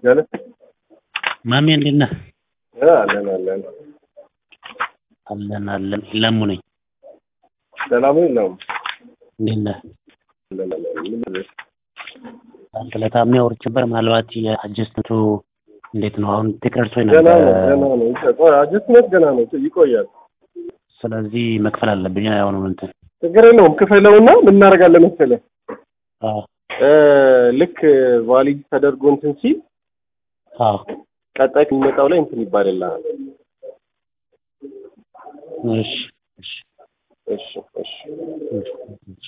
ያለ ማሜ እንዴት ነህ? አለን አለን አለን አለን። ለሙ ነኝ። ሰላም ነው። እንዴት ነህ? አለን አለን። ምን ልበል? አንተ ለታሚ አውርቼ ነበር። ምናልባት የአጀስትመንቱ እንዴት ነው አሁን ተቀርጾኝ ገና ነበር። ነው ገና ነው። ቆይ አጀስትመንት ገና ነው ይቆያል። ስለዚህ መክፈል አለብኝ ያሁኑ እንትን ችግር የለውም። ክፈለውና ምን እናደርጋለን መሰለህ አዎ እ ልክ ቫሊድ ተደርጎ እንትን ሲል አዎ ቀጣይ የሚመጣው ላይ እንትን ይባልልሃል። እሺ እሺ እሺ እሺ እሺ እሺ